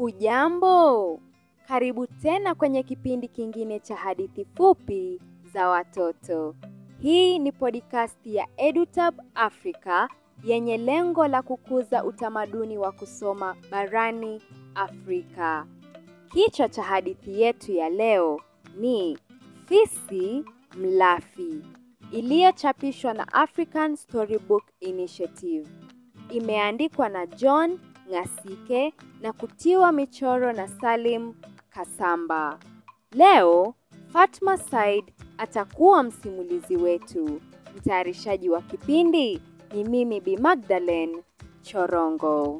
Hujambo, karibu tena kwenye kipindi kingine cha hadithi fupi za watoto. Hii ni podcast ya EduTab Africa yenye lengo la kukuza utamaduni wa kusoma barani Afrika. Kichwa cha hadithi yetu ya leo ni Fisi Mlafi, iliyochapishwa na African Storybook Initiative. Imeandikwa na John Ngasike na kutiwa michoro na Salim Kasamba. Leo Fatma Said atakuwa msimulizi wetu. Mtayarishaji wa kipindi ni mimi Bi Magdalene Chorongo.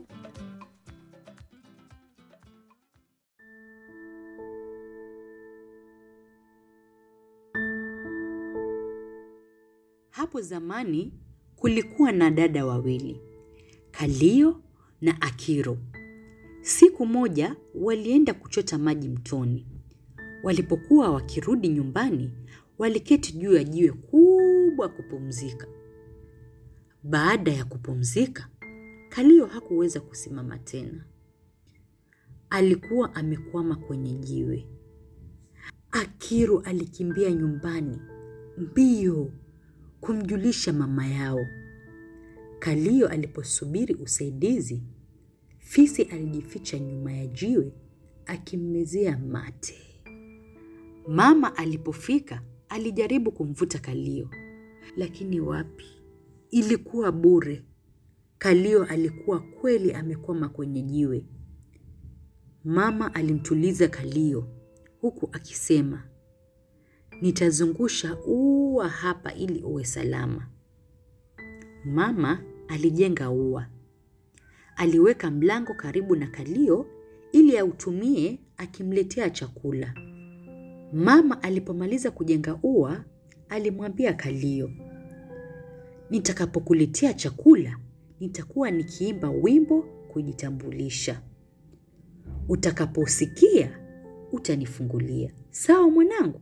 Hapo zamani kulikuwa na dada wawili, Kalio na Akiro. Siku moja walienda kuchota maji mtoni. Walipokuwa wakirudi nyumbani, waliketi juu ya jiwe kubwa kupumzika. Baada ya kupumzika, Kalio hakuweza kusimama tena. Alikuwa amekwama kwenye jiwe. Akiro alikimbia nyumbani mbio kumjulisha mama yao. Kalio aliposubiri usaidizi, fisi alijificha nyuma ya jiwe akimmezea mate. Mama alipofika, alijaribu kumvuta Kalio, lakini wapi, ilikuwa bure. Kalio alikuwa kweli amekwama kwenye jiwe. Mama alimtuliza Kalio huku akisema, nitazungusha ua hapa ili uwe salama. Mama alijenga ua. Aliweka mlango karibu na Kalio ili autumie akimletea chakula. Mama alipomaliza kujenga ua, alimwambia Kalio, nitakapokuletea chakula, nitakuwa nikiimba wimbo kujitambulisha. Utakaposikia, utanifungulia. Sawa mwanangu?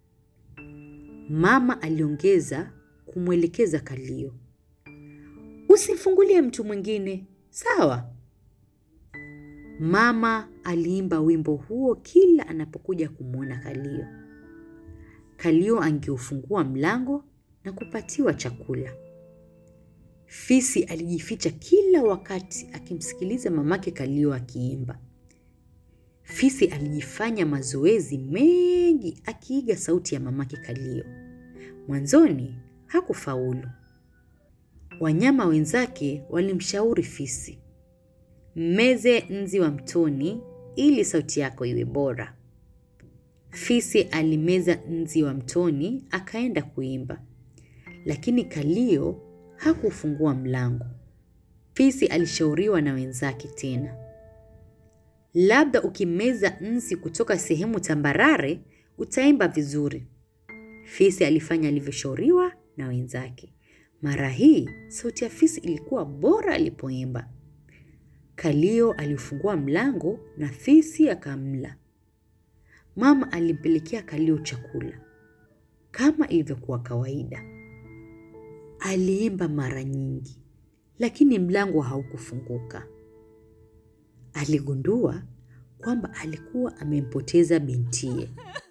Mama aliongeza kumwelekeza Kalio, usimfungulie mtu mwingine, sawa? Mama aliimba wimbo huo kila anapokuja kumwona Kalio. Kalio angeufungua mlango na kupatiwa chakula. Fisi alijificha kila wakati akimsikiliza mamake Kalio akiimba. Fisi alijifanya mazoezi mengi akiiga sauti ya mamake Kalio. Mwanzoni hakufaulu. Wanyama wenzake walimshauri fisi, mmeze nzi wa mtoni ili sauti yako iwe bora. Fisi alimeza nzi wa mtoni akaenda kuimba, lakini Kalio hakufungua mlango. Fisi alishauriwa na wenzake tena, labda ukimeza nzi kutoka sehemu tambarare utaimba vizuri. Fisi alifanya alivyoshauriwa na wenzake. Mara hii sauti ya fisi ilikuwa bora alipoimba. Kalio alifungua mlango na fisi akamla. Mama alimpelekea Kalio chakula kama ilivyokuwa kawaida. Aliimba mara nyingi, lakini mlango haukufunguka. Aligundua kwamba alikuwa amempoteza bintiye.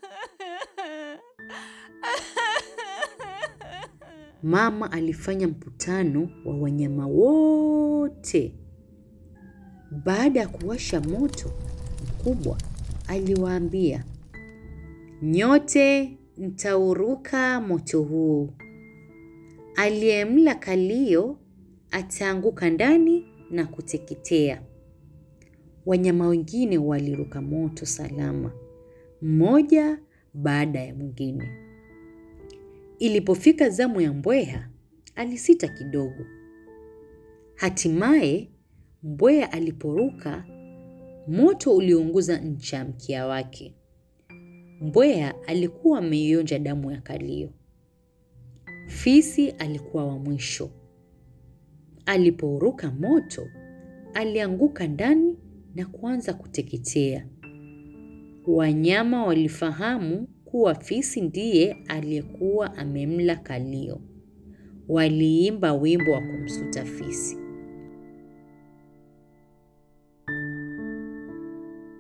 Mama alifanya mkutano wa wanyama wote. Baada ya kuwasha moto mkubwa, aliwaambia, nyote mtauruka moto huu. Aliyemla Kalio ataanguka ndani na kuteketea. Wanyama wengine waliruka moto salama, mmoja baada ya mwingine. Ilipofika zamu ya mbweha, alisita kidogo. Hatimaye mbweha aliporuka, moto uliunguza ncha ya mkia wake. Mbweha alikuwa ameionja damu ya Kalio. Fisi alikuwa wa mwisho. Alipouruka moto, alianguka ndani na kuanza kuteketea. Wanyama walifahamu kuwa fisi ndiye aliyekuwa amemla Kalio. Waliimba wimbo wa kumsuta fisi.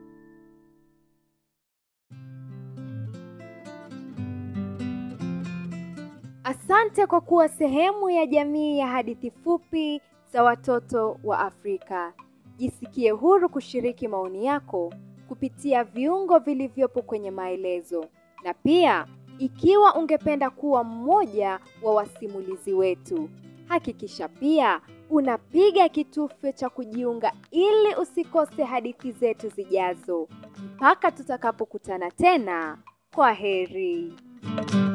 Asante kwa kuwa sehemu ya jamii ya hadithi fupi za watoto wa Afrika. Jisikie huru kushiriki maoni yako kupitia viungo vilivyopo kwenye maelezo. Na pia, ikiwa ungependa kuwa mmoja wa wasimulizi wetu, hakikisha pia unapiga kitufe cha kujiunga ili usikose hadithi zetu zijazo. Mpaka tutakapokutana tena, kwa heri.